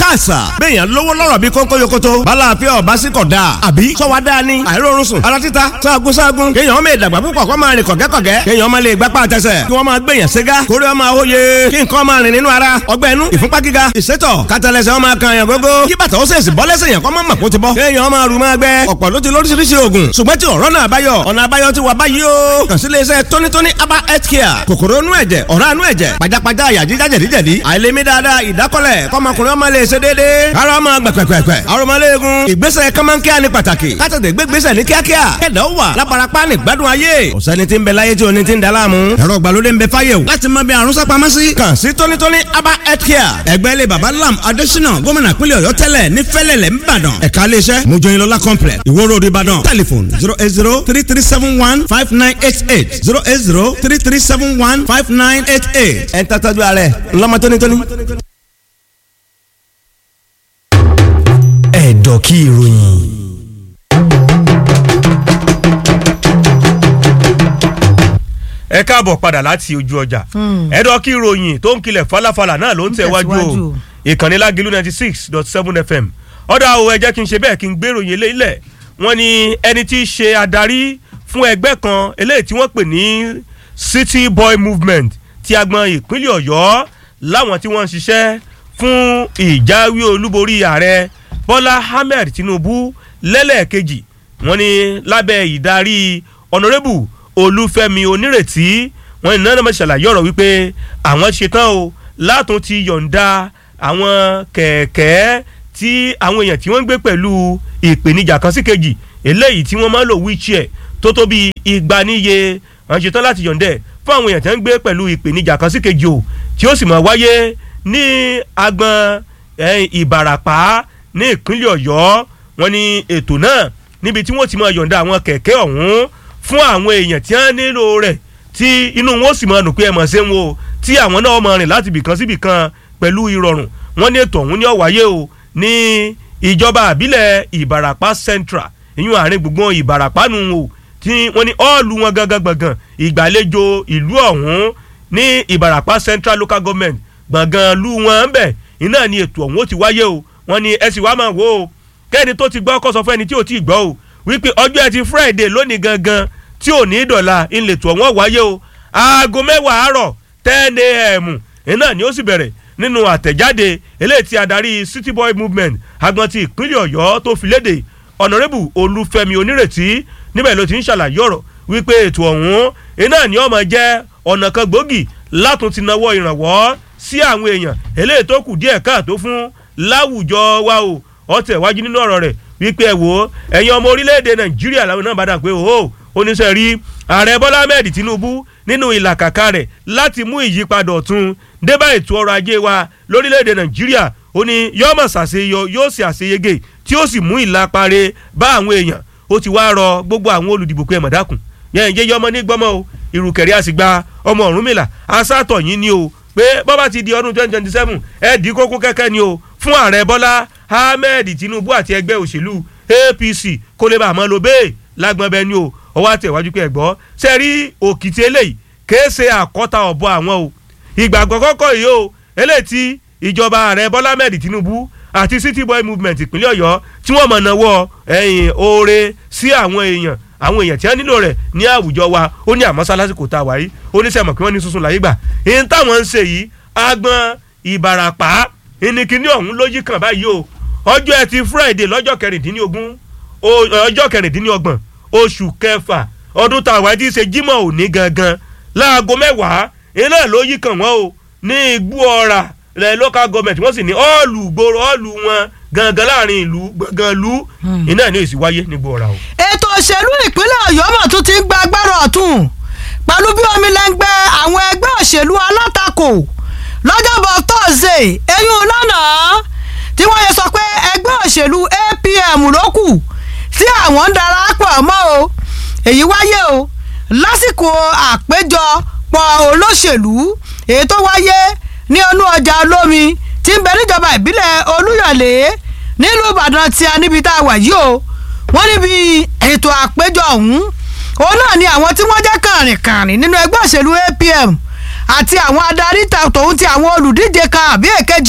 káàsà béèyàn lówó lọ́rọ̀ bí kónkó yokoto balàáfíà ọ̀básíkọ̀ dáa àbí sọ́wọ́ dáa ni àìrórun sùn ara títa sáàgùn sáàgùn kéèyàn ọmọ ìdàgbà púpọ̀ kọ́ máa rìn kọ̀gẹ́kọ̀gẹ́ kéèyàn ọmọ lè gbápá àtẹsẹ̀ kí wọ́n máa gbèyàn ségá kórè ọmọ àwòye kí nǹkan máa rìn nínú ara ọgbẹ́ inú ìfúnpá gíga ìsétọ̀ kátàlẹ́sẹ̀ ọmọ kan yàn gógó kí bàtà ó sèṣì bọ́ lẹ́sẹ̀ yàn kọ́ mọ́ màkó ti bọ́ kéèyàn ọmọ àrùn máa gbẹ ọ̀pọ̀ ló ti lóríṣiríṣi oògùn ṣùgbọ́n tí ọ̀rọ̀ náà báyọ̀ ọ̀nà àbáyọ ti wà báyìí o kàn sí iléeṣẹ́ tónítóní aba health care kòkòrò inú ẹ̀jẹ̀ ọ̀rá inú ẹ̀jẹ̀ pajápajá àyà jíjá jẹ̀díjẹ̀dí àìlèmí dáadáa ìdákọ́lẹ̀ kọ́mọkùnrin ọmọ lè ṣe déédéé ara ọmọ gbẹ̀pẹ̀pẹ̀pẹ̀ arọmọléegun ìgbésẹ̀ kọ́mọ́nkíá ní pàtàkì kátàtẹ̀ gbégbésẹ̀ ní kíákíá kẹ̀dá ó wà lábarapá ní gbádùn ayé ọ̀sẹ́ni tí ń bẹ láyé tí oní ti ń da láàmú ẹ̀rọ ìgbàlódé ń bẹ fáyé o láti mọ bí àrùn sápamọ́ sí. kàn sí tónítóní aba health care ẹgbẹ́ ilé baba lam adésínà gómìnà pínlẹ̀ ọ̀yọ́ tẹ́lẹ̀ ní fẹ́lẹ̀lẹ̀ ńbàdàn ẹ̀ka iléeṣẹ́ mojoyinlọ́lá complex ìwó road ìbàdàn telephone zero eight zero three three seven one five nine eight eight zero eight zero three three seven one five nine eight eight ẹ̀ ń tàtàjú ààrẹ ńlọmọ tónítóní. ẹ̀dọ̀ kí ìròyìn. ẹ káàbọ̀ padà láti ojú ọjà ẹ̀dọ̀ kí ìròyìn tó ń kilẹ̀ falafala náà ló ń tẹ̀wájú o ìkànnì lágìlú ninety six dot seven fm ọ̀dà o ẹ jẹ́ kí n ṣe bẹ́ẹ̀ kí n gbé ìròyìn eléyìí lẹ̀ wọ́n ní ẹni tí í ṣe adarí fún ẹgbẹ́ kan eléyìí tí wọ́n pè ní city boy movement ti agbọn ìpínlẹ̀ ọ̀yọ́ láwọn tí wọ́n ń ṣiṣẹ́ fún ìjáwé olúborí ààrẹ bọ́lá ahmed tinubu lẹ́lẹ́ẹ̀kejì wọ́n ní lábẹ́ ìdarí ọ̀nàrẹ́bù olúfẹ́mi onírètí wọ́n ní nánà ṣàlàyé ọ̀rọ̀ wípé àwọn ṣetán o látún ti yọ̀ǹda àwọn kẹ̀kẹ́ tí àwọn èèyàn tí wọ́n ń gbé pẹ̀lú ìpèníjà kan sí kejì eléyìí tí wọ́n máa ń lò wheelchair tó tó bí igba níye wọ́n ṣetán láti yọ̀ǹdẹ̀ fún àwọn èèyàn tí wọ́n ń gbé pẹ̀lú ìpèníjà kan sí kejì o tí ó sì máa wáyé ní agbọn ìbàràpá ní ìpínlẹ̀ ọ̀yọ́ wọn ní ètò náà níbi tí wọ́n ti máa yọ̀ǹda àwọn kẹ̀kẹ́ ọ̀hún fún àwọn èèyàn tí wọ́n nílò rẹ̀ tí inú wọn ó sì máa nù pé ẹ mọ̀ ṣe ń wo tí àwọn náà máa rìn láti ibìkan sí ibìkan pẹ̀lú ìrọ̀rùn wọn ní ètò ọ̀hún ní ó wáyé o ní ìjọba àbílẹ̀ ìbàràpá central ìyún àárín gbùngbùn ìbàràpá nù o tí wọ́n ní ọ́ọ̀lù wọn gangan gbọ̀ngàn ìgbàlejò ìlú ọ̀hún ní ìbàràpá central local government gbọ̀ngàn lu wọn ń bẹ̀ iná ni ètò ọ̀hún ó ti wáyé o wọ́n ní ẹ sì wá máa wò ó kẹ́ni tó ti gbọ́ kó sọ fún ẹni tí ò tí ì gbọ́ o wípé ọjọ́ ẹtì friday lónìí gangan tí ò ní dọ̀la ìletò ọ̀hún wáyé o aago mẹ́wàá àárọ̀ ten a.m. iná ni ó sì bẹ̀rẹ̀ nínú àtẹ̀jáde eléyìí tí adarí city boy movement agbọn ti ìpínlẹ̀ ọ̀yọ́ tó fi léde ọ̀nàrẹ́bù olúfẹ́mi onírètí níbẹ̀ ló ti ń ṣàlàyé ọ̀rọ̀ wípé ètò ọ̀hún iná ni ó máa jẹ́ ọ̀nà kan gbòógì látún ti nawọ́ ìrànwọ́ sí àwọn èèyàn eléyìí tó kù díẹ̀ káàtó fún láwùjọ wa o ọtẹ wájú nínú ọ̀rọ̀ rẹ̀ wípé ẹ wò ó ẹ̀yin ọmọ orílẹ̀-èdè nàìjíríà làwọn náà bá dà pé o oníṣẹ́ rí ààrẹ bọ́lá ahmed tinubu nínú ìlàkàkà rẹ̀ láti mú ìyípadà ọ̀tun débà ètò ọrọ̀ ajé wa lórílẹ̀-èdè nàìjíríà ó ní yóò mọ̀ ṣàṣeyọ yóò sì àṣeyege tí ó sì mú ìlàpàrẹ bá àwọn èèyàn ó ti wá rọ gbogbo àwọn olùdìbò pé ẹ mọ̀ dákun yẹn jẹ́ yọmọ ní gbọ́mọ o ìrùkẹ̀rẹ́ àsìgbà ọmọ ọ̀rúnmìlà asátọ̀ yín ni o pé bọ́bá ti di ọdún twenty twenty seven ẹ dì í kókó kẹ́kẹ́ ni o fún ààrẹ bọ́lá ahmed tinubu àti ẹgbẹ́ òṣèlú apc kó lè bá a mọ́ lo bẹ́ẹ̀ lágbọ́n bẹ́ẹ̀ ni o ọwọ́ àtẹ̀wájú pé ẹ gbọ́ ṣe rí òkìtì eléyìí kèé ṣe àkọ́ta ọ̀bọ àwọn o ìgbà àkọ́kọ́ yìí o eléyìí tí ìjọba ààrẹ bọ́lá ahmed tinubu àti city boy movement ìpínlẹ̀ ọ̀yọ́ tí wọ́n mọ̀ náwó ẹ̀yìn oore sí àwọn èèyàn àwọn èèyàn tí wọ́n nílò rẹ̀ ní àwùjọ wa ó ní àmọ́sá lásìkò tá a wà yìí ó ní sẹ́mọ̀ kí wọ́n ní sunsun láyé gbà èyí táwọn ń ṣe yìí agbọn ìbàràpá ìnìkíní ọ̀hún ló yí kàn báyìí o ọjọ́ ẹtì friday lọ́jọ́ kẹrìndínlógún ọjọ́ kẹrìndínlọ́gbọ̀n oṣù kẹfà ọdún tá a wà tí í ṣe jímọ̀ òní gangan láago mẹ́wàá iná ló yí kàn wọ́n o ní igbó ọ̀rà lẹ local government wọ́n sì ní ọ́ọ̀lù gbòòrò ọ́ọ̀lù wọn gangan láàrin ìlú gbọ̀ngàn ìlú iná ní èsì wáyé ní gbòòrà o. ètò òṣèlú ìpínlẹ̀ ọ̀yọ́ mọ̀ tún ti ń gba agbára ọ̀tún pẹ̀lú bí omi lẹ́ngbẹ́ àwọn ẹgbẹ́ òṣèlú alátakò lọ́jọ́bọ̀ tọ́sídẹ̀ẹ́ eyín lánàá tí wọ́n yẹ sọ pé ẹgbẹ́ òṣèlú apm ló kù tí àwọn ń darapọ̀ mọ́ o èyí wáyé o lásìkò àpéjọpọ̀ olóṣèlú èyí tó wáyé ní ọnú ọjà olómi tí ń bẹ níjọba ìbílẹ̀ olúyọ̀lé nílùú ìbàdàn tí a níbi tá a wà yìí o wọ́n níbi ètò àpéjọ ọ̀hún òun náà ni àwọn tí wọ́n jẹ́ kàrìnkàrìn nínú ẹgbẹ́ òṣèlú apm àti àwọn adarí tòun ti àwọn olùdíje kan àbí èkejì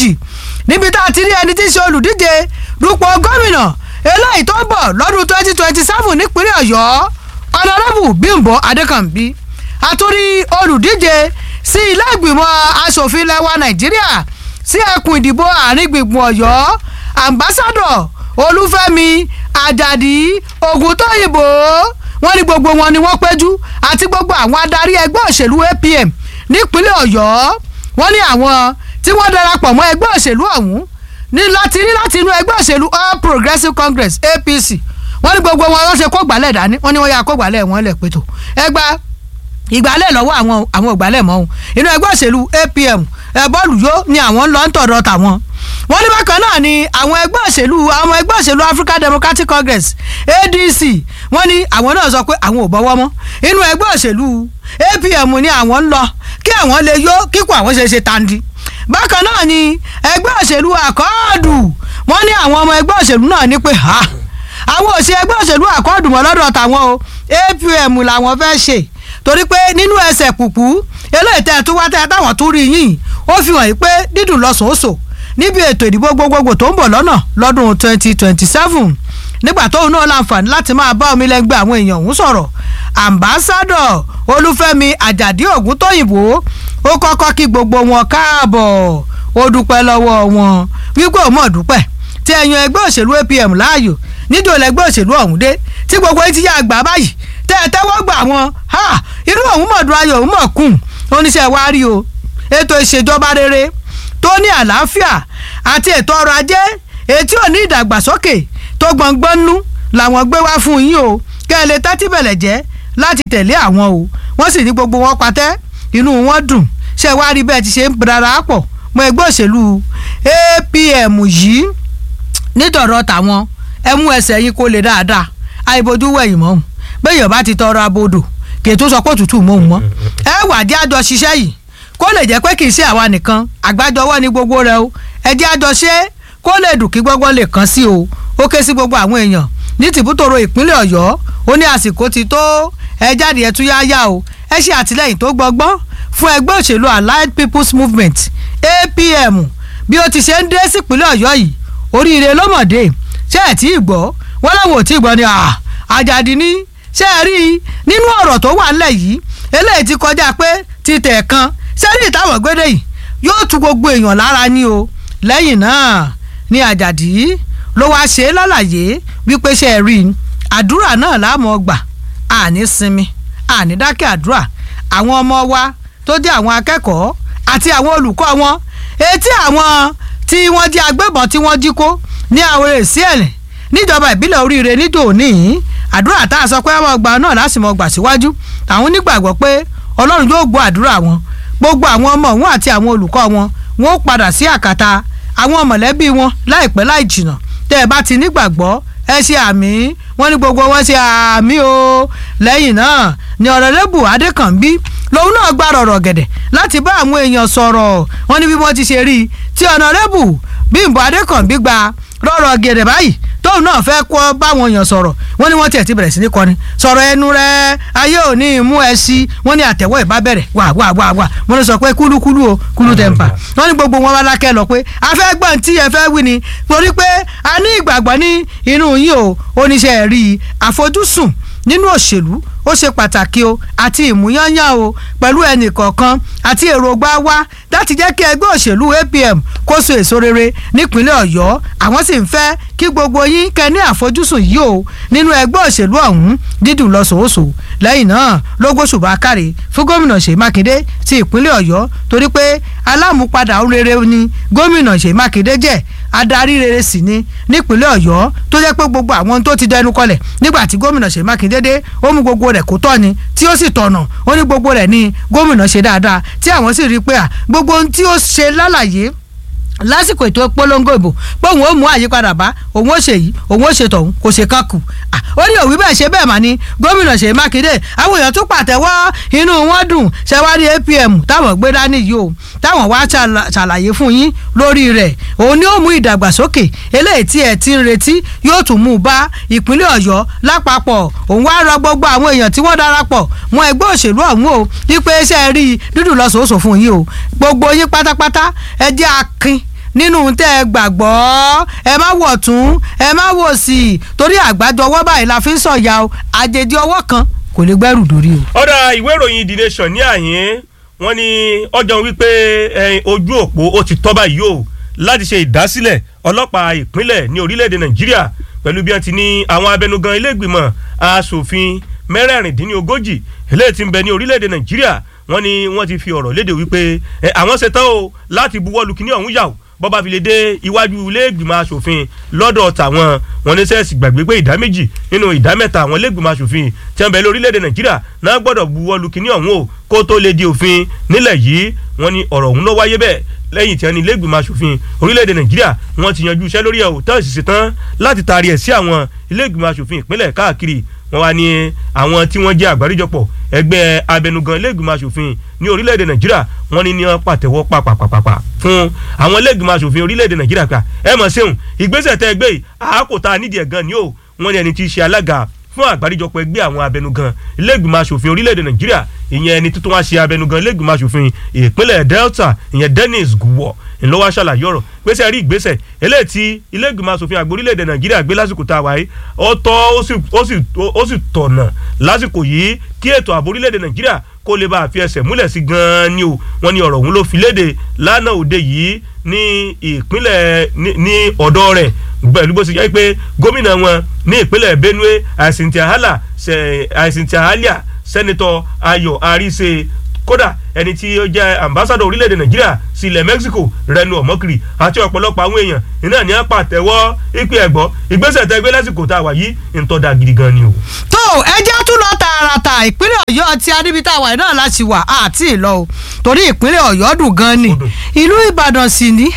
níbi tá a ti rí ẹni tí ń ṣe olùdíje dupò gómìnà eléyìí tó ń bọ̀ lọ́dún twenty twenty seven nípínlẹ̀ ọ̀yọ́ ọ̀nàrẹ́bù bímbọ adékànbí àtúrí olùdíje sí ilé ìgbìmọ̀ asòfin lẹ́wà nàìjíríà sí ẹkùn ìdìbò àárín gbùngbùn ọ̀yọ́ ambassadọ̀ olúfẹ́mi àjàdí ògùntóyìnbó wọ́n ní gbogbo wọn ni wọ́n péjú àti gbogbo àwọn adarí ẹgbẹ́ òṣèlú apm nípínlẹ̀ ọ̀yọ́ wọ́n ní àwọn tí wọ́n darapọ̀ mọ́ ẹgbẹ́ òṣèlú ọ̀hún ní láti rí láti inú ẹgbẹ́ òṣèlú all progressives congress apc wọ́n ní gbogbo wọn wọ́n ṣe kó gbálẹ̀ dání wọ́n ní wọ́n yà kó gbálẹ̀ wọn lẹ̀ pẹ̀tọ̀ ẹgbà ìgbálẹ̀ lọ́wọ́ àwọn àwọn ògbálẹ̀ mọ́ ohun inú ẹgbẹ́ òṣèlú apm ẹ bọ́ọ̀lù yó ni àwọn ń lọ ń tọ̀dọ̀ tàwọn wọ́n ní bákan náà ni àwọn ẹgbẹ́ òṣèlú àwọn ẹgbẹ́ òṣèlú african democratic congress adc wọ́n ní àwọn náà sọ pé àwọn ò bọ́wọ́ mọ́ inú ẹgbẹ́ òṣèlú apm ni àwọn ń lọ kí àwọn lè yó kíkọ àwọn ṣe ṣe tandi bákan náà ni ẹgbẹ́ òṣèlú àkọọ́dù wọ́n ní àwọn ọmọ ẹgbẹ́ òṣèlú náà ní pé ha àwọn òṣè ẹgbẹ́ òṣèlú àkọọ́dù mọ́ lọ́dọ̀ tàwọn o apm làwọn fẹ́ ṣe torí pé nínú ẹsẹ̀ pùpù eléyìí tẹ́ ẹ tún wá tẹ́ ẹ táwọn tún rí yìí ó fi hàn yí pé dídùn lọ́sọ̀ọ́sọ̀ níbi ètò ìdìbò gbogbogbò tó ń bọ̀ lọ́nà lọ́dún twenty twenty seven nígbà tóun náà láǹfààní láti máa bá omi lẹ́gbẹ́ àwọn èèyàn ọ̀hún sọ̀rọ̀ ambassadọ olúfẹ́mi àjàdí ògúntóyìnbó ó kọ́kọ́ kí gbogbo wọn káàbọ̀ ó dúpẹ́ lọ́wọ́ wọn wípé òun mọ̀ dúpẹ́ tí ẹ̀yàn ẹgbẹ́ òṣèlú apm láàyò nídìí olẹ́gbẹ́ òṣèlú ọ̀hún dé tí gbogbo etí yá àgbà báyìí tẹ́ ẹ tẹ́wọ́ gbà wọn irú òun mọ̀ dùn ayọ̀ òun mọ̀ kùn oníṣẹ́ wa rí o ètò ìṣèjọba rere tó ní àlàáfíà àti ètò ọrọ̀ ajé ètí ò ní ìdàgbàsókè tó gbọ̀ngbọ́n nú làwọn gbé wá fún yín o kẹ́ ẹ lè tẹ́tí bẹ̀lẹ̀ jẹ́ láti tẹ̀lé àwọn o wọ́n sì ní gbogbo wọn patẹ́ inú wọn dùn ṣé wàá rí bẹ́ẹ̀ ti ṣe ń darapọ̀ mọ́ ẹgbẹ́ òṣèlú apm yìí nítorọ̀ tàwọn ẹ mú ẹsẹ̀ yín kó lè dáadáa àìbójú wẹ̀yìn mọ́ bẹ́ẹ̀ yọ̀bá ti tọrọ abodò kì í tún sọ pé òtútù mọ́ òun mọ́ ẹ wàdí àjọ ṣiṣẹ́ yìí kó lè jẹ́ pé kì í ṣe àwa nìkan àgbájọwọ́ ní gbogbo rẹ o ẹ jẹ́ àjọ ṣe kó lè dùn kí gbogbo lè kàn sí o ó ké sí gbogbo àwọn èèyàn ní tìbútòrò ìpínlẹ̀ ọ̀yọ́ ó ní àsìkò ti tó ẹ jáde ẹ tún yá yá o ẹ ṣe àtìlẹyìn tó gbọgbọ́n fún ẹgbẹ́ òṣèlú allied people's movement apm bí ó ti ṣe ń dé sípínlẹ̀ ọ̀yọ́ yìí oríire lọ́mọdé ṣé ẹ̀ tí ì gbọ́ wọ́n láwọn ò tí ì gbọ́ ni àjàdí ní ṣé ẹ rí i nínú ọ̀rọ̀ tó wà ńlẹ̀ yìí eléyìí ti kọjá pé títẹ̀ kan sẹ́rí ìtàwọn gbédè yìí yóò tu gbogbo èèyàn lára ní o lẹ́yìn náà ni àjàdí ló wáá ṣe é lálàyé wípé ṣe rí i àdúrà náà láàmú ọgbà àní sinmi àní dákẹ́ àdúrà àwọn ọmọ wa tó jẹ́ àwọn akẹ́kọ̀ọ́ àti àwọn olùkọ́ wọn etí àwọn tí wọ́n jẹ́ agbébọn tí wọ́n jí kó ní àwọn èsì ẹ̀lẹ̀ níjọba ìbílẹ̀ oríire nídòóní àdúrà tá a sọ pé ọmọ ọgbà náà lásìmọ̀ gbà síwájú àwọn onígbàgbọ́ pé ọlọ́run yóò gbọ́ àdúrà wọn gbogbo àwọn ọmọ wọn àti àwọn olùkọ́ wọn wọn ó padà sí àkàtà àwọn mọ̀lẹ́bí wọn láìpẹ́ láì jìnà tẹ́ ẹ bá ti nígbàgbọ́ ẹ ṣe àmì wọn ní gbogbo wọn ṣe àmì o lẹ́yìn náà ni ọ̀rẹ́lẹ́bù adékànbí lòun náà gbà rọ̀rọ̀ gẹ̀dẹ̀ láti bá àwọn èèyàn sọ̀rọ̀ wọn ní bí wọ́n ti ṣe rí i tí ọ̀nàrẹ́bù bímbọ adékànbí gba rọ̀rọ̀ gẹ̀dẹ̀ báyìí tóun náà fẹ́ kọ́ báwọn èèyàn sọ̀rọ̀ wọ́n ní wọ́n tiẹ̀ ti bẹ̀rẹ̀ sí ní kọrin sọ̀rọ̀ ẹnu rẹ ayé ò ní mú ẹ sí wọ́n ní àtẹ̀wọ́ ìbá bẹ̀rẹ̀ wà wà wà wà wọ́n ní sọ pé kúlúkúlú o kúlú tẹ̀m̀pà wọ́n ní gbogbo wọn wá lákẹ́ lọ pé a fẹ́ gbọ́n tí ẹ fẹ́ wí ni torí pé a ní ìgbàgbọ́ ní inú yín o oníṣẹ́ rí àfojúsùn nínú òṣèlú ó ṣe pàtàkì o àti ìmúyányán o pẹ̀lú ẹnì kọ̀ọ̀kan àti èròǹgbà wa láti jẹ́ kí ẹgbẹ́ òṣèlú apm kó so èso rere nípínlẹ̀ ọ̀yọ́ àwọn sì ń fẹ́ kí gbogbo yín kẹ́ ní àfojúsùn yìí o nínú ẹgbẹ́ òṣèlú ọ̀hún dídùn lọ́sọ̀ọ́sọ̀ lẹ́yìn náà ló gbóṣùbà káre fún gómìnà ṣèyí mákindé ti ìpínlẹ̀ ọ̀yọ́ torí pé alámúpadà rere ni gómìnà ṣèyí mákindé jẹ́ adarí rere sì ni nípínlẹ̀ ọ̀yọ́ tó jẹ́ pé gbogbo àwọn tó ti dẹnu kọlẹ̀ nígbà tí gómìnà ṣèyí mákindé dé ó mú gbogbo rẹ̀ kó tọ́ ni tí ó sì tọ̀nà ó ní gbogbo rẹ̀ ní gómìnà ṣe dáadáa tí àwọn sì rí i pé à gbogbo ohun tí ó ṣe lálàyé lásìkò ètò polongo ìbò pé òun ó mú àyípadà bá òun ó ṣe yìí òun ó ṣe tọ̀hún kò ṣe kan kù ó ní òwí bẹ́ẹ̀ ṣe bẹ́ẹ̀ mà ní gómìnà ṣèyí mákindé àwọn èèyàn tún pàtẹ́wọ́ inú wọn dùn ṣẹwárí apm táwọn gbé dání yìí o táwọn wá ṣàlàyé fún yín lórí rẹ̀ òun ni ó mú ìdàgbàsókè eléyìí tí ẹ ti ń retí yóò tún mú bá ìpínlẹ̀ ọ̀yọ́ lápapọ̀ òun wá rọ gbogbo àwọn èèyàn tí wọ́n darapọ̀ mọ́ ẹgbẹ́ òṣèlú ọ̀hún o wípé iṣẹ́ rí dúdú lọ́sọ̀ọ́sọ̀ fún yín o gbogbo yín pátápátá ẹ jẹ́ akin nínú tẹ́ ẹ gbàgbọ́ ẹ má wọ̀ tún ẹ má wò sí torí àgbájọ ọwọ́ báyìí la fi ń sọ̀yà o àjèjì ọwọ́ kan kò lè gbẹ́rù dórí o. ọ̀dà ìwé ìròyìn the nation ní àyín wọ́n ní ọjọ́ wípé ẹ̀yìn ojú òpó ó ti tọ́ báyìí o láti ṣe ìdásílẹ̀ ọlọ́pàá ìpínlẹ̀ ní orílẹ̀-èdè nàìjíríà pẹ̀lú bí wọ́n ti ní àwọn abẹnugan ilé ìgbìmọ̀ asòfin mẹ́rẹ̀ẹ̀rìndínlógójì eléyìí tí ń bẹ ní orílẹ̀-èdè nàìjíríà wọ́n ní wọ́n ti fi ọ̀rọ̀ léde wípé ẹ, àwọn ṣetán o láti buwọ́lu kíní ọ̀hún yà o bọ́ba fi lè dé iwájú ilé ìgbìmọ̀ asòfin lọ́dọ̀ tàwọn wọn ní sẹ́ẹ̀sì gbàgbé pé ìdá méjì nínú ìdá mẹ́ta àwọn ilé ìgbìmọ̀ asòfin tí wọ́n bẹ lórílẹ̀‐èdè nàìjíríà náà gbọ́dọ̀ buwọ́lu kíní ọ̀hún o kó tó lè di òfin nílẹ̀ yìí wọ́n ní ọ̀rọ̀ ọ̀hún ló wáyé bẹ́ẹ̀ lẹ́yìn tí wọ́n ní ilé ìgbìmọ̀ asòfin orílẹ̀‐èdè nàìjíríà wọ́n ti yanjú iṣẹ́ lórí ẹ̀ o tán sì ṣetán láti taari ẹ̀ sí àwọn ilé ìgbìmọ̀ asòfin ìpínlẹ̀ káàkiri wọ́n wá ní àwọn tí wọ́n jẹ́ àgbáríjọpọ̀ ẹgbẹ́ abẹnugan ilé-ìgbìmọ̀ asòfin ní orílẹ̀-èdè nàìjíríà wọ́n ní ní wọ́n pàtẹ́wọ́ pàpàpàpà fún àwọn ilé-ìgbìmọ̀ asòfin orílẹ̀-èdè nàìjíríà pé ẹ mọ̀ sẹ́hùn ìgbésẹ̀ tẹ́ ẹgbẹ́ yìí àákòtà nídìí ẹ̀ gan ni ó wọ́n ní ẹni tí í ṣe alága fún àgbáríjọpọ̀ ẹgbẹ́ àwọn abẹnugan ilé-ìgbìmọ̀ asòfin orílẹ̀-èdè nàìjíríà ìyẹn ẹni tuntun wá ṣe abẹnugan ilé-ìgbìmọ̀ asòfin ìpínlẹ̀ delta ìyẹn dennis guwo ńlọ́wọ́ aṣàlàyé ọ̀rọ̀ gbèsè rí ìgbésẹ̀ eléyìí tí ilé-ìgbìmọ̀ asòfin àgbà orílẹ̀-èdè nàìjíríà gbé lásìkò tá a wáyé ó tọ́ ó sì ó sì ó sì tọ̀nà lásìkò yìí kí ètò ààbò orílẹ̀-èdè nàìjíríà kó lè bá a fi ẹsẹ̀ múlẹ̀ sí gan-an ni o wọ́n ní ọ̀rọ̀ ọ̀hún ló fi léde lánàá òde yìí ní ìpínlẹ̀ ní ní ọ̀dọ́ rẹ̀ pẹ̀lú bó ṣe jẹ́ pé gómìnà wọn ní ìpínlẹ̀ benue àìsìntì àhálà àìsìntì àhálà sẹ́nitọ́ ayọ̀ àríṣe kódà ẹni tí ó jẹ́ ambassadọ orílẹ̀-èdè nàìjíríà sí ilẹ̀ mexico rẹnu ọ̀mọ́kiri àti ọ̀pọ̀lọpọ̀ àwọn èèyàn iná ní apá àtẹ̀wọ́ ìpè ẹ̀gbọ́ ìgbésẹ̀ tẹ́ gbé lásìkò tá a wà yìí ń tọ́ da gidi gan ni o. tó ẹjẹ́ tún lọ tààràtà ìpínlẹ̀ ọ̀yọ́ tí adébítà wà náà láti wà àti ìlọ o torí ìpínlẹ̀ ọ̀yọ́ dùn gan ni Ó dùn. ìlú ìbàdàn sì ní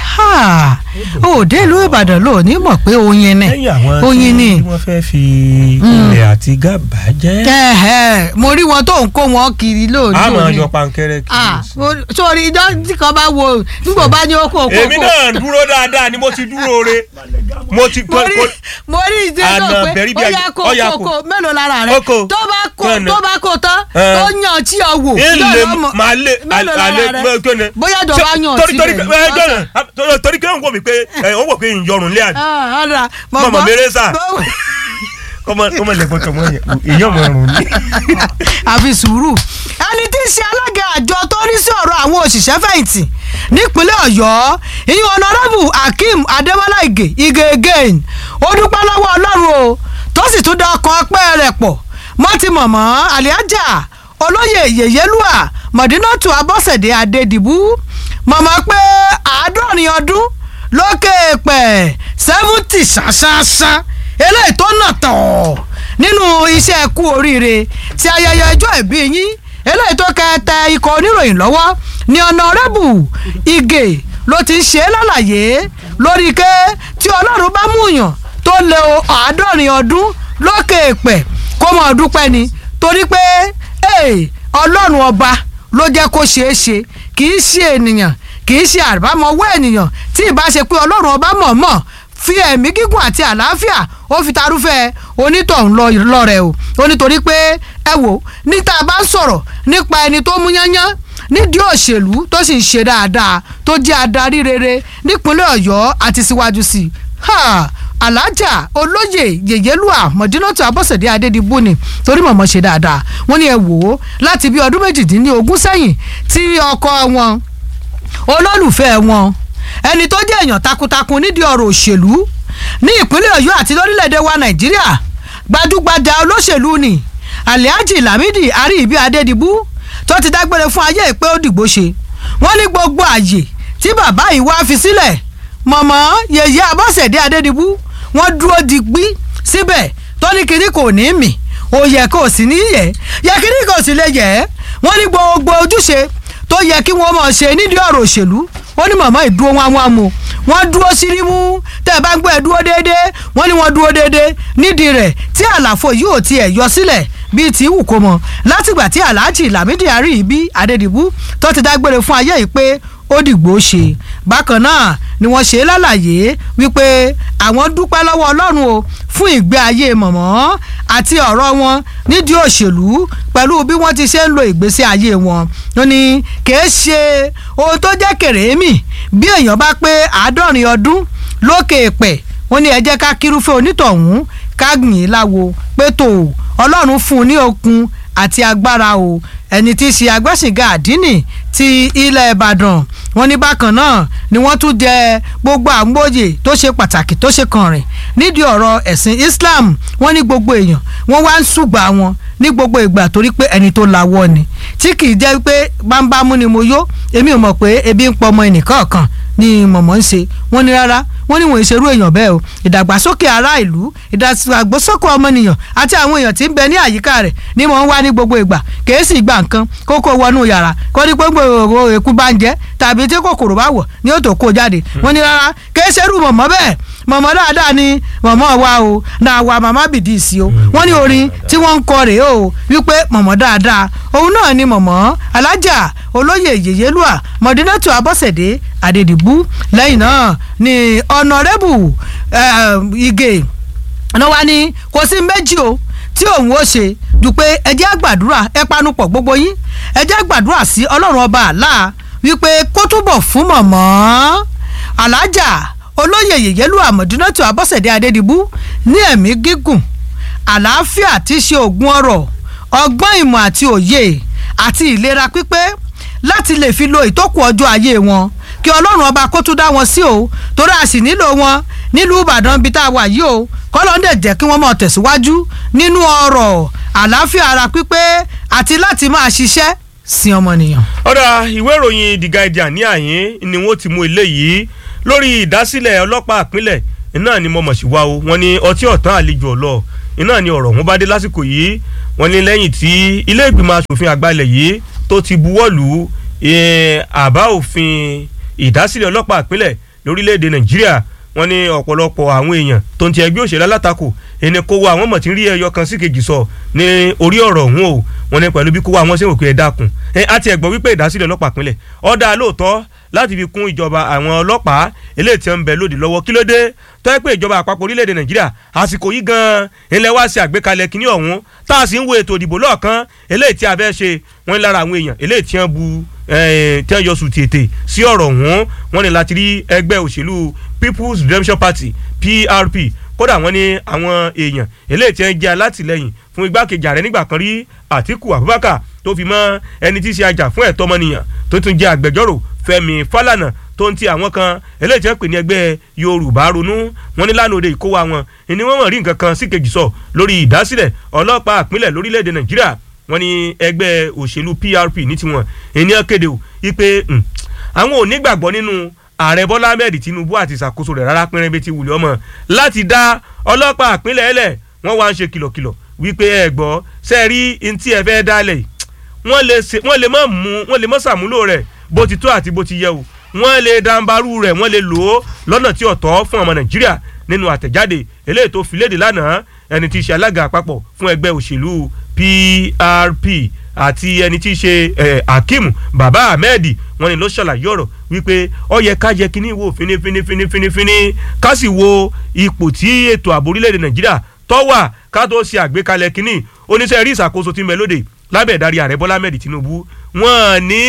òde ìlú ìbàdàn ló ní mọ̀ pé oyin ni lẹ́yìn àwọn oyin ni tí wọ́n fẹ́ fi ilẹ̀ àti gábà jẹ́ ẹ̀hẹ̀, mo rí wọn tó ń kó wọn kiri lóòótọ́ a máa yọ pankẹ́rẹ́ ah kiri mo- sórí ìjọ tí kan bá wo nígbà bá ní oko oko èmi náà dúró dáadáa ni mo ti dúró re mo ti mo rí mo rí ìdí Àná náà pé bẹ̀rí bí ó ayé- yá kó ó yá kó kó. kó mélòó lára rẹ Oko. tó bá kó Kọ́ni. tó bá kó tán Ẹ. tó yàn tí ọ wò ilé yóò lọ mọ̀- máa lé mélòó lára alẹ́ rẹ gbẹ́gbẹ́ bóyá ìjọba yàn torí torí síbẹ̀ ẹ jọ̀nà torí kí wọ́n wò mí pé ẹ wọ́n wò pé ìyọrùn lé àná ọ̀rọ̀ Mọ̀mọ́ Mérésà. kọ́mọ kọ́mọ lẹ́gbọ́n tọmọ yẹn èyí ọmọ ọrùn ni. àfi sùúrù ẹni tí í ṣe alága àjọ tó rí sí ọ̀rọ̀ àwọn òṣìṣẹ́ fẹ̀yìntì nípínlẹ̀ ọ̀yọ́ ìyẹn ọ̀nàrẹ́bù akeem adémọ́lá ìgè ìgè again ó dúpẹ́ lọ́wọ́ ọlọ́run o tó sì tún da ọkàn ọpẹ́ rẹ̀ pọ̀ mọ́ ti mọ̀mọ́ àlíájà olóyè yèyélúà mọ̀dínàtù abọ́sẹ̀dé adédìbú mọ̀mọ́ pé àádọ́rin ọdún lókè pẹ̀ sẹ́fúntì ṣáṣáṣá eléyìí tó nà tọ̀ nínú iṣẹ́ kú oríire ti ayẹyẹ ọjọ́ ìbí yín eléyìí tó kẹtẹ ikọ̀ oníròyìn lọ́wọ́ ní ọ̀nàrẹ́bù igè ló ti ń ṣe é lálàyé lórí ké tí ọlọ́run bá mú yàn tó lé o àádọ́rin ọdún lókè pẹ̀ kó mọ̀ dúpẹ́ ni torí pé ee, ọlọ́run ọba ló jẹ́ kó ṣeé ṣe kì í ṣe ènìyàn kì í ṣe àbámọ̀wọ́ ènìyàn tí ìbá ṣe pé ọlọ́run ọba mọ̀ọ́mọ̀ fi ẹ̀mí gígùn àti àlàáfíà ó fi tarúfẹ́ onítọ̀hún lọ lọ́rẹ̀ o ó nítorí pé ẹ wò níta bá ń sọ̀rọ̀ nípa ẹni tó mú yányán nídìí òṣèlú tó sì ń ṣe dáadáa tó jẹ́ adarí rere nípínlẹ̀ ọ̀yọ́ àti síwájú sí i Ha! alájà olóyè yèyélúà mọ̀dínátù abọ́sẹ̀dé adédìbò ni torí mọ̀mọ́ ṣe dáadáa wọ́n ní ẹ wò ó láti bí ọdún méjìdínlógún sẹ́yìn tí ọkọ wọn olólùfẹ́ wọn ẹni tó jẹ́ èèyàn takuntakun nídìí ọ̀rọ̀ òṣèlú ní ìpínlẹ̀ ọ̀yọ́ àti lórílẹ̀‐èdè wa nàìjíríà gbajúgbajà olóṣèlú ni alhaji lamidi ariibi adédìbú tó ti dágbére fún ayé ìpé ó dìgbò ṣe wọ́n ní gbogbo àyè tí bàbá yìí wá fi sílẹ̀ mọ̀mọ́ yèyé abọ́sẹ̀dé adédìbú wọ́n dúró digbí síbẹ̀ tó ní kinní kò ní mì òye kò sì ní yẹ yẹ kinní kò sì lè yẹ wọ́n ní gbogbo ojúṣe tó yẹ kí wọ́n mọ̀ ṣe nídìí ọ̀rọ̀ òṣèlú ó ní màmá ìdúró wọn wọn mu wọ́n dúró sírímù tẹ́ ẹ bá ń gbọ́ ẹ dúró déédéé wọ́n ní wọ́n dúró déédéé nídìí rẹ̀ tí àlàfo yìí ò tiẹ̀ yọ sílẹ̀ bíi tí wù kó mọ látìgbà tí alhaji lamidi ariibi adedibu tó ti dágbére fún ayé yìí pé ó dìgbò ṣe bákan náà ni wọ́n ṣe lálàyé wípé àwọn dúpẹ́ lọ́wọ́ ọlọ́run o fún ìgbé ayé mọ̀mọ́ àti ọ̀rọ̀ wọn nídìí òṣèlú pẹ̀lú bí wọ́n ti ṣe ń lo ìgbésí ayé wọn ó ní kìí ṣe ohun tó jẹ́ kèrèémì bí èèyàn bá pé àádọ́rin ọdún lókè èpẹ̀ wọ́n ní ẹ jẹ́ ká kírúfẹ́ onítọ̀hún ká gbìn láwo pé tó ọlọ́run fún un ní okun àti agbára o ẹni tí í ṣe agbẹ́sìnga àdínì ti ilẹ̀ ìbàdàn wọ́n ní bákan náà ni wọ́n tún jẹ gbogbo àmúbòye tó ṣe pàtàkì tó ṣe kànrìn nídìí ọ̀rọ̀ ẹ̀sìn islam wọ́n ní gbogbo èèyàn wọ́n wá ń ṣùgbà wọn ní gbogbo ìgbà torí pé ẹni tó lawọ́ ni tí kì í jẹ́ pé bámbámú ni mo yó èmi ò mọ̀ pé ebi ń pọ ọmọ ẹnìkan kan ni mọ̀mọ́ ń ṣe wọ́n ní rárá wọ́n ní wọ́n ìṣerú èèyàn bẹ́ẹ̀ o ìdàgbàsókè ará ìlú ìdàgbàsókè ọmọnìyàn àti àwọn èèyàn tí ń bẹ ní àyíká rẹ̀ ni mò ń wá ní gbogbo ìgbà kèésì gbà nǹkan kókó wọnú yàrá kó ní pé gbogbo èkú bá ń jẹ tàbí tí kòkòrò bá wọ̀ ni ó tó kó jáde wọ́n ní rárá kèésèrú mọ̀mọ́ bẹ́ẹ̀ mọ̀mọ́ dáadáa ni mọ̀mọ́ wa o náà wa màmá bìdí sí o wọ́n ní orin tí wọ́n ń kọ rèé o wípé mọ̀mọ́ dáadáa òun náà ni mọ̀mọ́ alájà olóyè yèyélúà mọ̀dínátù abọ́sẹ̀dé àdèdìbú lẹ́yìn náà ni ọ̀nàrẹ́bù igè ọ̀nà wa ni kò sí méjì o tí òun ó ṣe ju pé ẹ jẹ́ àgbàdúrà ẹ panupọ̀ gbogbo yín ẹ jẹ́ àgbàdúrà sí ọlọ́run ọba àlá wípé kó túbọ̀ fún mọ̀mọ́ alájà olóyè yèyélú àmọ̀dúnátù abọ́sẹ̀dé adédìbú ní ẹ̀mí gígùn àlàáfíà tí í ṣe ògùn ọrọ̀ ọgbọ́n ìmọ̀ àti òye àti ìlera pípé láti lè fi lo ìtókù ọjọ́ ayé wọn kí ọlọ́run ọba kó tún dá wọn sí o torí a sì nílò wọn nílùú ìbàdàn bíi tá a wà yìí o kọ́lọ́ ń dẹ̀ jẹ́ kí wọ́n máa tẹ̀síwájú nínú ọrọ̀ àlàáfíà ara pípé àti láti máa ṣiṣẹ́ sí ọmọnìyàn. ọ̀dà ìwé ìròyìn the guardian ní àyín ni wọ́n ti mú eléyìí lórí ìdásílẹ̀ ọlọ́pàá ìpínlẹ̀ iná ni mo mọ̀ sí wa o wọ́n ní ọtí ọ̀tán àlejò ọ̀lọ́ iná ni ọ̀rọ̀ wọn bá dé lásìkò yìí wọ́n ní lẹ́yìn tí ilé ìgbìmọ̀ asòfin àgbà ilẹ̀ yìí tó ti buwọ́lù àbá òfin ìdásílẹ̀ ọlọ́pàá ìpínlẹ̀ lórílẹ̀‐èdè nàìjíríà wọ́n ní ọ̀pọ̀lọpọ̀ àwọn èèyàn tó ń ti ẹgbẹ́ òṣèlú alátakò ẹni kó wa àwọn mọ̀ tí ń rí ẹyọ kan sí kejì sọ ní orí ọ̀rọ̀ ọ̀hún o wọ́n ní pẹ̀lú bí kó wa àwọn ṣe wò pé ẹ dákun ẹ àti ẹ̀gbọ́n wípé ìdásílẹ̀ ọlọ́pàá ìpínlẹ̀ ọ̀dà lóòótọ́ láti fi kún ìjọba àwọn ọlọ́pàá eléyìí tí ń bẹ lòdì lọ́wọ́ kí ló dé tó yẹ pé ìjọba àpapọ̀ orílẹ̀-èdè nàìjíríà àsìkò yìí gan-an ilẹ̀ wa ṣe àgbékalẹ̀ kínní ọ̀hún tá a sì ń wo ètò ìdìbò lọ́ọ̀kan eléyìí tí a fẹ́ ṣe wọ́n lára àwọn èèyàn eléyìí tí wọ́n bu tí wọ́n yọ sùn tètè sí ọ̀rọ̀ ọ̀hún wọ́n ní láti rí ẹgbẹ́ òṣèlú people's redemption party prp kódà wọ́n ní àwọn èèyàn eléyìí tí wọ́n jẹ́ alátìlẹyìn fún igbákejì ààrẹ nígbà kan rí àtíkù abubakar tó fi mọ́ ẹni tí í ṣe ajá fún ẹ̀tọ́ ọmọnìyàn tó tún jẹ́ agbẹjọ́rò fẹ́mi fálànà tó ń ti àwọn kan eléyìí tí wọ́n pè ní ẹgbẹ́ yorùbá ronú wọ́n ní lánàá òde ìkówó àwọn ìní wọ́n mọ̀ rí nǹkan kan sí kejì sọ lórí ìdásílẹ̀ ọlọ́pàá ìpínlẹ̀ lórílẹ̀‐èdè nàìjíríà wọ́n ní ẹgbẹ́ òṣèlú prp ní tiwọn ènìyàn kéde o wípé àwọn ò nígbàgbọ́ nínú ààrẹ bọ́lá ahmed tinubu àti ìṣàkóso rẹ̀ rárá pínrín bíi ti wùlé ọmọ láti dá ọlọ́pàá ìpínlẹ̀ ẹlẹ̀ wọ́n wá ń ṣe kìlọ̀kìlọ̀ wípé ẹ gbọ́ sẹ́ẹ̀rí ntí ẹ fẹ́ dálẹ̀ wọ́n lè mọ̀ mú wọ́n lè mọ̀ sàmúlò rẹ̀ bó ti tó àti bó ti yẹ o wọ́n lè dàǹbarú rẹ̀ wọ́n lè lò ó lọ́nà tí ọ̀tọ̀ fún ọmọ nàìjíríà nínú àtẹ̀jáde eléyìí tó fi léde lánàá ẹni tí í ṣe alága àpapọ̀ fún ẹgbẹ́ òṣèlú PRP àti ẹni tí í ṣe Hakeem Baba Ahmed wọ́n ní ló ṣàlàyé ọ̀rọ̀ wípé ó yẹ ká yẹ kíní wò fínífínífínífíní ká sì wo ipò tí ètò ààbò orílẹ̀-èdè nàìjíríà tó wà ká tó ṣe àgbékalẹ̀ kíní oníṣẹ́ rí ìṣàkóso tí ń bẹ lóde lábẹ́ ìdarí ààrẹ bọ́lá ahmed tinubu wọ́n ní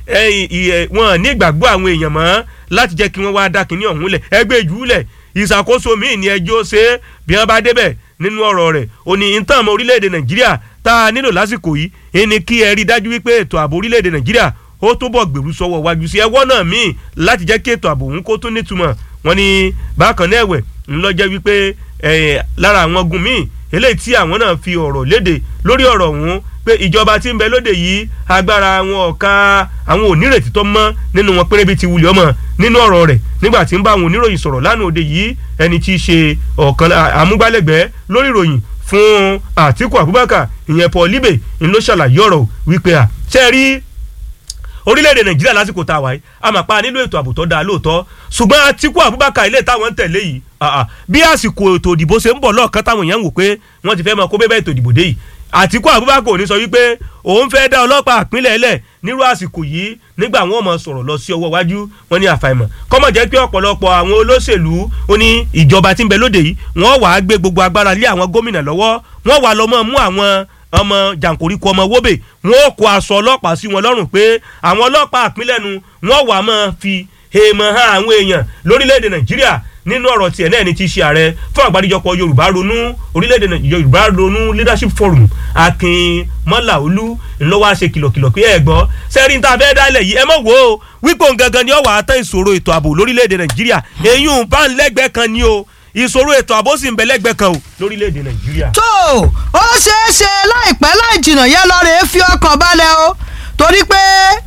wọ́n ní ìgbàgbọ́ àwọn èèyàn mọ́ láti jẹ́ kí wọ́n wá dá kínní ọ̀hún lẹ̀ ẹgbẹ́ ìjú lẹ̀ ìṣàkóso míì ní ẹjọ́ ṣe é bí wọ́n bá débẹ̀ nínú ọ̀rọ̀ rẹ̀ ó ní ìtàn ọmọ orílẹ̀-èdè nàìjíríà tá a nílò lásìkò yìí ẹni kí ẹ rí dájú wípé ètò ààbò orílẹ̀-èdè nàìjíríà ó túbọ̀ gbèrú sọ́wọ́ wájú sí ẹwọ́ náà míì láti jẹ́ kí ètò ààbò òun kó tún nítumọ̀ wọ́n ní bákan náà ẹ̀wẹ̀ ńlọ́jẹ́ wípé lára àwọn ogun míì eléyìí tí àwọn náà fi ọ̀rọ̀ léde lórí ọ̀rọ̀ ọ̀hún pé ìjọba tí ń bẹ lóde yìí agbára àwọn ọ̀ka àwọn onírètí tó mọ́ nínú wọn péré bíi ti wulẹ̀ ọmọ nínú ọ̀rọ̀ rẹ̀ nígbà tí ń bá àwọn oníròyìn sọ̀rọ̀ lánàá òde yìí ẹni tí í ṣe ọ̀kan amúgbálẹ́gbẹ̀ẹ́ lórí ìròyìn fún Àtíkù Abubakar ìyẹn Paul Libe ń ló ṣàlàyé ọ̀rọ̀ wípé à ṣe rí orílẹ̀-èdè nàìjíríà lásìkò tá a wáyé a máa pa nílò ètò ààbò tó dáa lóòótọ́ ṣùgbọ́n Àtíkù Abubakar ilé táwọn ń tẹ̀lé yìí bí àsìkò ètò ìdìbò ṣe ń bọ̀ lọ́ọ̀kan táwọn èèyàn ń wò pé wọ́n ti fẹ́ máa kó bẹ́ẹ̀ ètò ìdìbò dé yìí àtìkú abubakar ò ní sọ wípé òun fẹ́ dá ọlọ́pàá àpínlẹ̀ ẹlẹ̀ nírú àsìkò yìí nígbà wọn mọ̀ sọ̀rọ̀ lọ sí ọwọ́ iwájú wọn ní àfàìmọ̀ kọ́mọ̀ jẹ́ pé ọ̀pọ̀lọpọ̀ àwọn olóṣèlú ó ní ìjọba tí ń bẹ lóde yìí wọ́n wàá gbé gbogbo agbára lé àwọn gómìnà lọ́wọ́ wọ́n wàá lọ mọ́ mú àwọn ọmọ jàǹkóríkọ ọmọ wóbè wọn ò kó aṣọ ọlọ́pàá sí wọn lọ́rùn pé àwọn ọlọ́pàá àpínlẹ̀ nu wọ́n wàá máa fi èèmọ̀ hàn àwọn èèyàn lórílẹ̀‐èdè nàìjíríà nínú ọ̀rọ̀ tiẹ̀ náà ni ti ṣe ààrẹ fún àgbáríjọpọ̀ yorùbá ronú orílẹ̀‐èdè yorùbá ronú leadership forum akin mọ́làolú ńlọ́wọ́ àṣẹ kìlọ̀kìlọ̀ pé ẹ gbọ́ sẹ́rí tá a fẹ́ dálẹ̀ yìí ẹ mọ̀ wò ó wípé òun gangan ni ó wà á tán ìṣòro ètò ààbò lórílẹ̀‐èdè nàìjíríà èyí ń bá ń lẹ́gbẹ̀ẹ́ kan ni o ìṣòro ètò ààbò sì ń bẹ lẹ́gbẹ̀ẹ́ kan o lórílẹ̀‐èdè nàìjíríà. tó ó ṣeé ṣe láìpẹ́ láì jìnnà yẹn lọ rèé fi ọkàn balẹ̀ o torí pé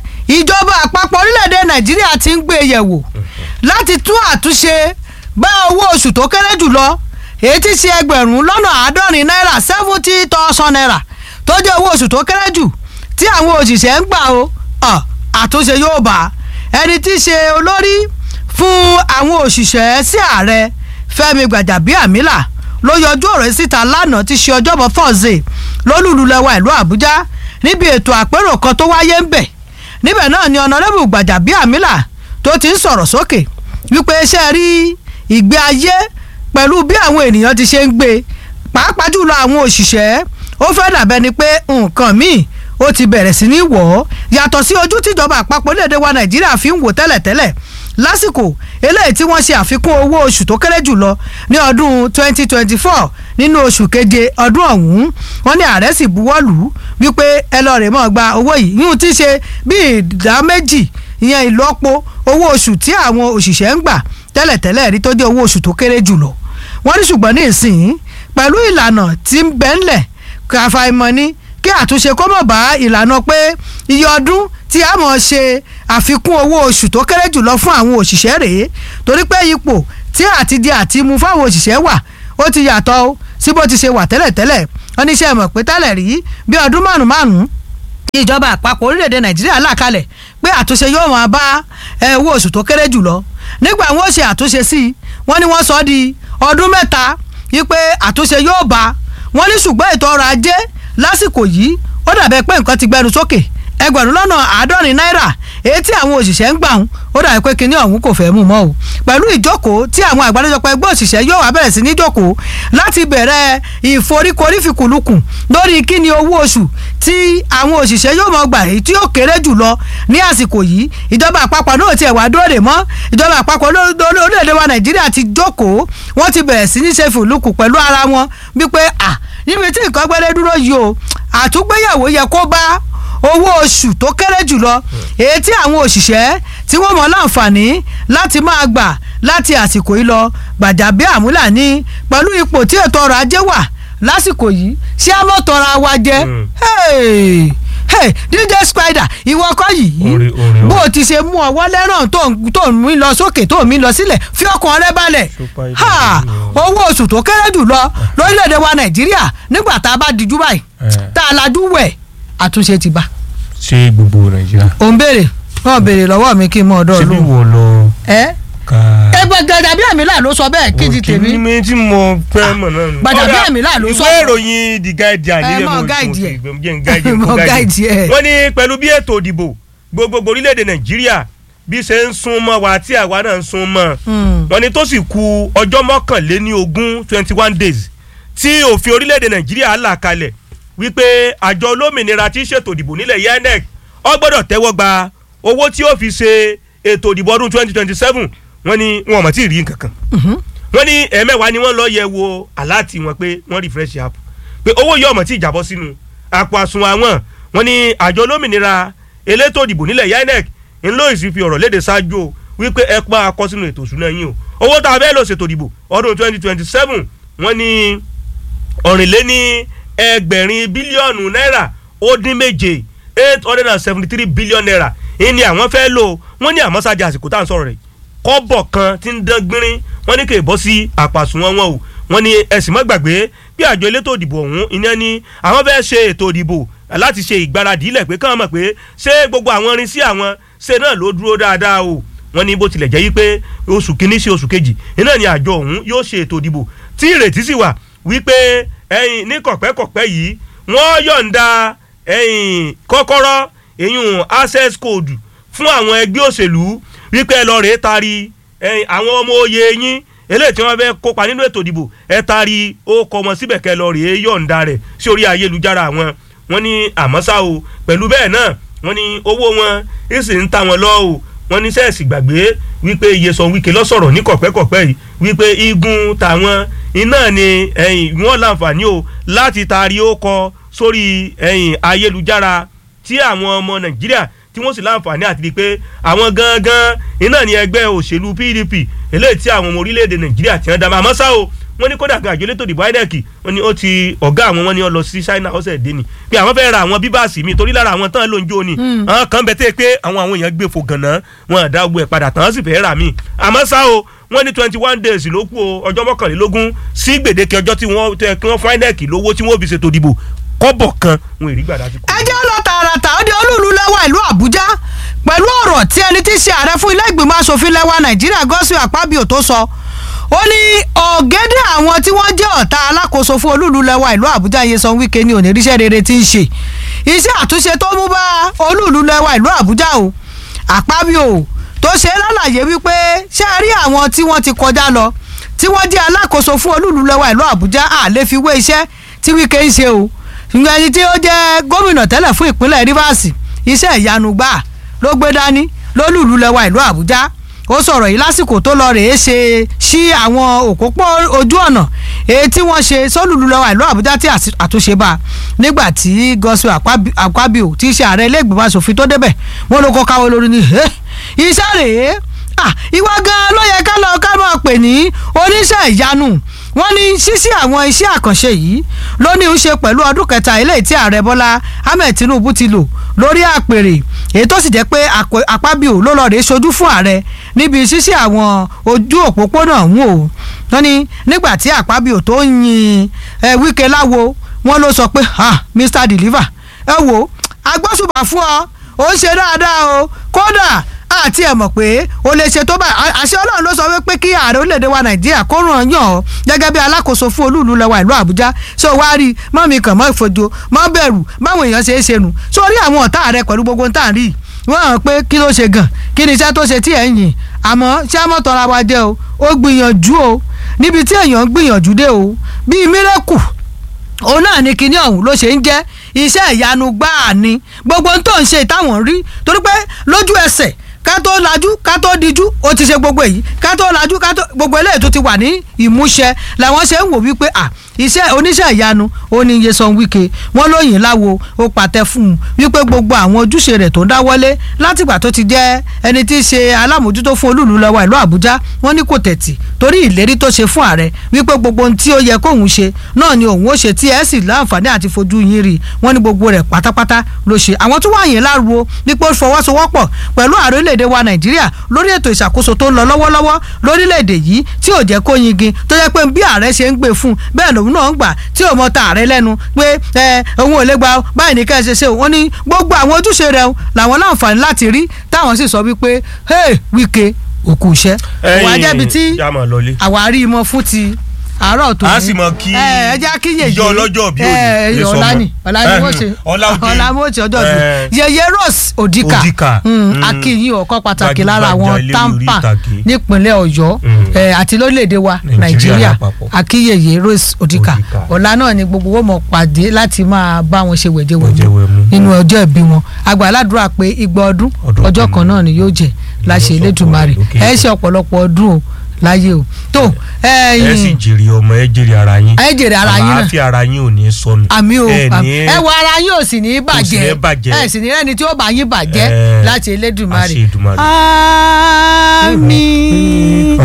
ìjọba àpapọ̀ orílẹ̀‐èdè nàìjíríà ti ń gbé e yẹ̀wò láti tún àtúnṣe bá owó oṣù tó kéré jù lọ èyí tí ṣe ẹgbẹ̀rún lọ́nà àádọ́rin náírà seventy thousand naira tó jẹ́ owó oṣù tó kéré jù tí àwọn òṣìṣẹ́ ń gbà o ọ̀, àtúnṣe yóò bá ẹni tí í ṣe olórí fún àwọn òṣìṣẹ́ sí ààrẹ fẹ́mi gbàjàbíàmílà ló yọjú ọ̀rọ̀ yìí síta lánàá tí í ṣe ọjọ́bọ̀ thursday lólùlù lẹ́wà ìlú àbújá níbi ètò àpérò kan tó wáyé ń bẹ̀ níbẹ̀ náà ni ọ̀nàrẹ́bù gbàjàbíàmílà tó ti ń sọ̀rọ̀ sókè wípé iṣẹ́ rí ìgbé ayé pẹ̀lú bí àwọn ènìyàn ti ṣe ń gbé pàápàá jùlọ àwọn òṣìṣẹ́ ó fẹ́ dàbẹ́ ni pé nǹkan míì ó ti bẹ̀rẹ̀ sí ní wọ̀ ọ́ yàtọ̀ sí ojú tíjọba àpapọ̀ orílẹ̀-èdè wa nàìjíríà fi ń wò tẹ́lẹ̀tẹ́lẹ̀ lásìkò eléyìí tí wọ́n ṣe àfikún owó oṣù tó kéré jùlọ ní ọdún 2024 nínú oṣù keje ọdún ọ̀hún wọ́n ní ààrẹ sì buwọ́ lù ú wípé ẹ lọ rè mọ́ gba owó yìí yíyún tí ṣe bí ìdá méjì ìyẹn ìlọ́po owó oṣù tí àwọn òṣìṣẹ́ ń gbà tẹ́lẹ̀tẹ́lẹ̀ rí tó jẹ́ owó oṣù tó kéré jùlọ wọ́n ní ṣùgbọ́n ní ìsìn pẹ̀lú ìlànà tí ń bẹ ńlẹ̀ kàfàìmọ̀ ni kí àtúnṣe kó mọ̀ bá ìlànà pé iye ọdún tí a mọ̀ ṣe àfikún owó oṣù tó kéré jùlọ fún àwọn òṣìṣẹ́ rèé torí pé ipò tí àti di àti mu fáwọn òṣìṣẹ́ wà ó ti yàtọ̀ o sí bó ti ṣe wà tẹ́lẹ̀tẹ́lẹ̀ wọ́n ní iṣẹ́ mọ̀ pé tẹ́lẹ̀ rí bí ọdún márùn márùn ìjọba àpapọ̀ orílẹ̀-èdè nàìjíríà là kalẹ̀ pé àtúnṣe yóò máa bá ẹ, owó oṣù tó kéré jùlọ nígbà wọn ó ṣe àtúnṣe sí i wọ́n ní wọ́n sọ ọ́ di ọdún mẹ́ta wípé àtúnṣe yóò bá wọ́n ní ṣùgbọ́n ètò ọrọ̀ ajé lásìkò yìí ó dàbẹ̀ pé nǹkan ti gbẹnu sókè ẹgbẹ̀rún lọ́nà àádọ́rin náírà èyí tí àwọn òṣìṣẹ́ ń gbà ń ó dàbí pé kinní ọ̀hún kò fẹ́ mú mọ́ o pẹ̀lú ìjókòó tí àwọn àgbáríjọpọ̀ ẹgbẹ́ òṣìṣẹ́ yóò wá bẹ̀rẹ̀ sí ní jókòó láti bẹ̀rẹ̀ ìforíkorí fìkùlùkùn lórí kíni owó oṣù tí àwọn òṣìṣẹ́ yóò mọ̀ gbà èyí tí yóò kéré jù lọ ní àsìkò yìí ìjọba àpapọ̀ náà tiẹ̀ wá dóòdè mọ́ ìjọba àpapọ̀ lórílẹ̀‐èdè wa nàìjíríà ti jókòó wọ́n ti bẹ̀rẹ̀ sí ní ṣe fìlùkù pẹ̀lú ara wọn wípé à níbi tí nǹkan gbẹ́lẹ́ dúró yìí o àtúgbéyàwó yẹ kó bá owó oṣù tó kéré jùlọ èyí tí àwọn òṣìṣẹ́ tí wọ́n mọ̀ láǹfààní láti máa gbà láti àsìkò yìí lọ gbàjàbí àmúlà ní pẹ̀lú ipò tí ètò ọrọ̀ ajé wà lásìkò yìí ṣé a mọ̀ tọ́ra wa jẹ́ Mm. Hey! Hey! DJ Spider ìwọ kọ́ yìí Orí- orí o. bó o ti ṣe mú ọwọ́ lẹ́ràn tó ń- tó ń mí lọ sókè tó ń mí lọ sílẹ̀ fi ọkàn rẹ balẹ̀ Super Ha! Eagles. owó oṣù tó kéré jù lọ lórílẹ̀‐èdè wa Nàìjíríà nígbà tá a bá dijú báyìí Eh. tá a lajú wẹ̀ àtúnṣe ti bá ṣé gbogbo nàìjíríà. ò ń béèrè wọn béèrè lọ́wọ́ mi kí n mọ ọ̀dọ́ ṣé bí ọlọ́run wo lọ ẹ ka. ẹ gbẹgẹdà bí àmì là ló sọ bẹ́ẹ̀ kí ti tèmi ní mi tí mo fẹ́ mọ̀ náà nù. Gbàdàbí Ọ̀dà, àmì láà ló ìwé sọ̀rọ̀. ìròyìn the guardian Ẹ nílẹ̀ mọ̀ mo guide ẹ̀. mo jẹ́ n guide ẹ̀, Mọ̀ mo guide guide ẹ̀. ẹ̀. wọ́n ní pẹ̀lú bí ètò ìdìbò gbogbogbò orílẹ̀-èdè nàìjíríà bí ṣe ń sún mọ́ wa tí àwa náà ń sún mọ́ Hmm. wọ́n ní tó sì ku ọjọ́ mọ́kànléní ogún twenty one days tí òfin orílẹ̀-èdè nàìjíríà là kalẹ̀ wípé àjọ olómìnira tí ń ṣètò ìdìbò nílẹ̀ INEC ó gbọ́dọ̀ tẹ́wọ́ gba owó tí ó fi ṣe ètò ìdìbò ọdún twenty twenty seven wọ́n ní wọn ò mọ̀ tí ì rí nǹkan kan wọ́n ní ẹ̀ẹ̀mẹ́wàá ni wọ́n lọ yẹ̀ wò aláàtì wọn pé wọ́n refresh app pé owó yìí ọmọ tí ì jábọ́ sínú àpò àsùnwọ̀n àwọn wọ́n ní àjọ olómìnira elétò ìdìbò nílẹ̀ INEC ńlọ ìsìn fi ọ̀rọ̀ léde ṣáájú o wípé ẹ pa akọ sínú ètò ìṣúná yín o owó tá a fẹ́ lọ ṣètò ìdìbò ọdún twenty twenty seven wọ́n ní ọ̀rìnléní ẹgbẹ̀rin bílíọ̀nù náírà ó dín méje eight hundred and seventy three billion naira ìní àwọn fẹ́ lò wọ́n ní àmọ́ sájà àsìkò tá à ń sọ̀rọ̀ rẹ̀ kọ́bọ̀ kan tí ń dán gbinrin wọ́n ní kò bọ́ sí àpàsùnwọ̀n wọn o wọ́n ní ẹ̀sìn mọ́ gbàgbé bí àjọ elétò ìdìbò ọ̀hún iná ní àwọn fẹ́ ṣe ètò ìdìbò láti ṣe ìgbáradì ilẹ̀ pé káwọn mọ̀ pé ṣé gbogbo àwọn irin sí àwọn ṣe náà ló dúró dáadáa o wọ́n ní bó tilẹ̀ jẹ́ yí pé oṣù kínní sí oṣù kejì iná ni àjọ ọ̀hún yóò ṣe ètò ìdìbò tí ìrètí sì wà wípé ẹ̀yin ní kọ̀pẹ́kọ̀pẹ́ yìí wọ́n yọ̀ǹda ẹ̀yìn kọ́kọ́rọ́ ẹ̀yìn access code fún àwọn ẹgbẹ́ òṣèlú wípé ẹ lọ rèé tari ẹ̀yìn àwọn ọmọ oyè yín eléyìí tí wọ́n fẹ́ kópa nínú ètò ìdìbò ẹ tari ó kọ wọn síbẹ̀ kẹ́ lọ rèé yọ̀ǹda rẹ̀ sí orí ayélujára wọn wọ́n ní àmọ́ ṣá o pẹ̀lú bẹ́ẹ̀ náà wọ́n ní owó wọn èsì ń ta wọn lọ o wọ́n ní sẹ́ẹ̀sì gbàgbé wípé Nyesom Wike ló sọ̀rọ̀ ní kọ̀pẹ́kọ̀pẹ́ yìí wípé igun tàwọn iná ni ẹ̀yìn wọ́n láǹfààní o láti taari ó kọ sórí ẹ̀yìn ayélujára tí àwọn ọmọ Nàìjíríà tí wọ́n sì láǹfààní àti di pé àwọn gangan iná ni ẹgbẹ́ òṣèlú PDP eléyìí tí àwọn ọmọ orílẹ̀-èdè Nàìjíríà ti hàn dá àmọ́ ṣá o wọ́n ní kódà gan àjọ elétò ìdìbò INEC wọ́n ní ó ti ọ̀gá àwọn wọ́n ní ó lọ sí China ọ̀sẹ̀ dé ni pé àwọn fẹ́ẹ́ ra àwọn bíbáàsì mi torí lára àwọn tán ló ń jó ni àwọn kan bẹ tẹ́ pé àwọn àwọn èèyàn gbé fò gànà wọn àdá ogun ẹ̀ padà tán sì fẹ́ẹ́ rà mí àmọ́ ṣá o wọ́n ní twenty one days ló kù o ọjọ́ mọ́kànlélógún sí gbèdéke ọjọ́ tí wọ́n tẹ́ kí wọ́n fún INEC lówó tí wọ́n fi ṣètò ìdìbò kọ́bọ̀ kan wọn èrí gbàdá ti kú. ẹ jẹ́ lọ tààràtà ó di olúùlú lẹ́wà ìlú àbújá pẹ̀lú ọ̀rọ̀ tí ẹni tí í ṣe ààrẹ fún ilé ìgbìmọ̀ asòfin lẹ́wà nàìjíríà Godswill Akpabio tó sọ ó ní ọ̀gẹ́dẹ̀ àwọn tí wọ́n jẹ́ ọ̀tá alákòóso fún olúùlú lẹ́wà ìlú àbújá Nyesom Wike ní oníríṣẹ́ rere tí ń ṣe iṣẹ́ àtúnṣe tó mú bá olúùlú lẹ́wà ìlú àbújá o Akpabio tó ṣe lálàyé wípé ṣé a rí àwọn tí wọ́n ti kọjá lọ tí wọ́n jẹ́ alákòóso fún olúùlú lẹ́wà ìlú àbújá à lè fi wé iṣẹ́ tí Wike ń ṣe o ṣùgbọ́n ẹni tí ó jẹ́ gómìnà tẹ́lẹ̀ fún ìpínlẹ̀ Rivers iṣẹ́ ìyanu gbà ló gbé dání lólùlú lẹ́wà ìlú Àbújá ó sọ̀rọ̀ yìí lásìkò tó lọ rèé ṣe sí àwọn òpópó ojú ọ̀nà èyí tí wọ́n ṣe sólùlú lẹ́wà ìlú Àbújá tí àtúnṣe bá nígbà tí Godswill Akpabio tí í ṣe ààrẹ ilé ìgbìmọ̀ asòfin tó débẹ̀ wọ́n ló kọ́ káwọ́ lórí ni iṣẹ́ rèé ìwà gan-an ló yẹ ká lọ ká máa pè ní oníṣẹ́ ìyanu wọ́n ní ṣíṣí àwọn iṣẹ́ àkànṣe yìí ló ní í ṣe pẹ̀lú ọdún kẹta eléyìí tí ààrẹ bọ́lá ahmed tinubu ti lò lórí àpèrè èyí tó sì jẹ́ pé àpábíò ló lọ rèé ṣojú fún ààrẹ níbi ṣíṣí àwọn ojú òpópónà ọ̀hún o wọ́n ní nígbà tí àpábíò tó ń yin wíkẹ́ láwo wọ́n ló sọ pé mr deliver ẹ wo agbóṣùbà fún ọ ó ń ṣe dáadáa o kódà àti ẹ̀ mọ̀ pé o lè ṣe tó bá àṣẹ ọlọ́run ló sọ wípé kí ààrẹ orílẹ̀-èdè wa nàìjíríà kó ràn yàn ọ́ gẹ́gẹ́ bí alákòóso fún olúùlú lẹ́wà ìlú àbújá ṣé o wá rí mọ́ mi kàn mọ́ ìfojo mọ́ bẹ̀rù báwọn èèyàn ṣe é ṣe nù sórí àwọn ọ̀tá rẹ pẹ̀lú gbogbo tá à ń rí wọ́n hàn pé kí ló ṣe gàn kí ni iṣẹ́ tó ṣe tí ẹ̀ ń yìn àmọ́ ṣé àmọ́ tọ́ra wa jẹ́ o ó gbìyànjú o níbi tí èèyàn ń gbìyànjú dé o bíi mírẹ́kù òun náà ni kinní ọ̀hún ló ṣe ń jẹ́ iṣẹ́ ìyanu gbáà ni gbogbo ohun tó ń ṣe ìtàwọn rí torí pé lójú ẹsẹ̀ ká tó lajú ká tó dijú ó ti ṣe gbogbo èyí ká tó lajú ká tó gbogbo eléyìí tó ti wà ní ìmúṣẹ làwọn ṣe ń wò wípé à iṣẹ́ oníṣẹ́ ìyanu ó ní Nyesom Wike wọ́n lóyìn láwo ó pàtẹ fún un wípé gbogbo àwọn ojúṣe rẹ̀ tó ń dáwọ́lé látìgbà tó ti jẹ́ ẹni tí í ṣe alámòjútó fún olúùlú lọ́wọ́ ìlú Àbújá wọ́n ní kò tẹ̀tì torí ìlérí tó ṣe fún ààrẹ wípé gbogbo ohun tí ó yẹ kóun ṣe náà ni òun ó ṣe tí ẹ sì láǹfààní àti fojú yín rí wọ́n ní gbogbo rẹ̀ pátápátá ló ṣe àwọn tó wà yẹn láruwo wípé ó fọwọ́sowọ́pọ̀ pẹ̀lú ààrẹ orílẹ̀-èdè wa Nàìjíríà lórí ètò ìṣàkóso tó ń lọ lọ́wọ́lọ́wọ́ lórílẹ̀-èdè yìí tí ò jẹ́ kó yingin tó jẹ́ pé bí ààrẹ ṣe ń gbé fún bẹ́ẹ̀ lòun náà ń gbà tí ò mọ ta ààrẹ lẹ́nu pé ẹ òun ò lè gba báyìí ní kẹ́sẹ̀ ṣe wọ́n ní gbogbo àwọn ojúṣe rẹ̀ làwọn láǹfààní láti rí táwọn sì sọ wípé hey Wike òkú iṣẹ́ òun ajẹ́bi tí àwárí mọ fún ti àárọ̀ tó ní a sì mọ kí ẹ jẹ́ kí yèyé ìjọ ọlọ́jọ́ bí òní lè sọ ọ̀la ni ọ̀la ni wọ́n ṣe ọ̀la mo ṣe ọjọ́ bí yèyé Rose Odika akínyìn ọ̀kọ́ pàtàkì lára àwọn tampa nípínlẹ̀ Ọ̀yọ́ àti lórílẹ̀‐èdè wa Nàìjíríà akínyèyé Rose Odika ọ̀la náà ni gbogbo wọn mọ̀ pàdé láti máa bá wọn ṣe wẹ̀jẹ̀wẹ̀mú nínú ọjọ́ ìbí wọn àgbà aládùúrà pé igba ọdún ọjọ́ kan náà ni yóò jẹ́ láṣẹ Elédùmarè ẹ ṣe ọ̀pọ̀lọpọ̀ ọdún o láyé o tó ẹ sì jèrè ọmọ ẹ jèrè ara yín ẹ jèrè ara yín náà àlàáfíà ara yín ò ní sọnù àmì o ẹ ní ẹ wọ ara yín ò sì ní bàjẹ́ bàjẹ́. ẹ sì ní rẹ́ni tí ó bá yín bàjẹ́ Ẹ, láti Elédùmarè àṣẹ Èdùmàrè. àmín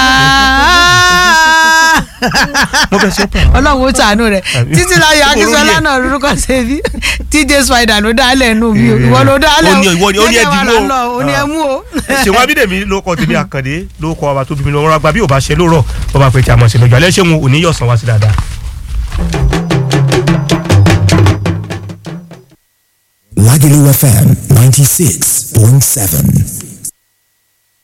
mo fẹ́ ṣe pẹ̀. ọlọ́run ó ṣàánú rẹ̀ Àmín. títí láyọ̀ akínsọ́lá náà lórúkọ ṣèbí TJ Spider ló dálẹ̀ nù mí o ìwọ ló dálẹ̀ Ó ní- ìwọ ni- ó ní Jẹ́jẹ́ ẹ̀dínwó. wa là ń lọ, ó ní ẹmú o. ṣèwọ́n abídèmí ló kọ́ tèmi àkàndé ló kọ́ ọba tó bí mi lọ́wọ́ àgbà bí ò bá ṣe lórọ̀ bọ́ba pé tí a mọ̀ ṣe lọ́jọ́ alẹ́ ṣé wọn ò ní yọ̀sán wá sí dáadáa. Lagelu FM 96.7.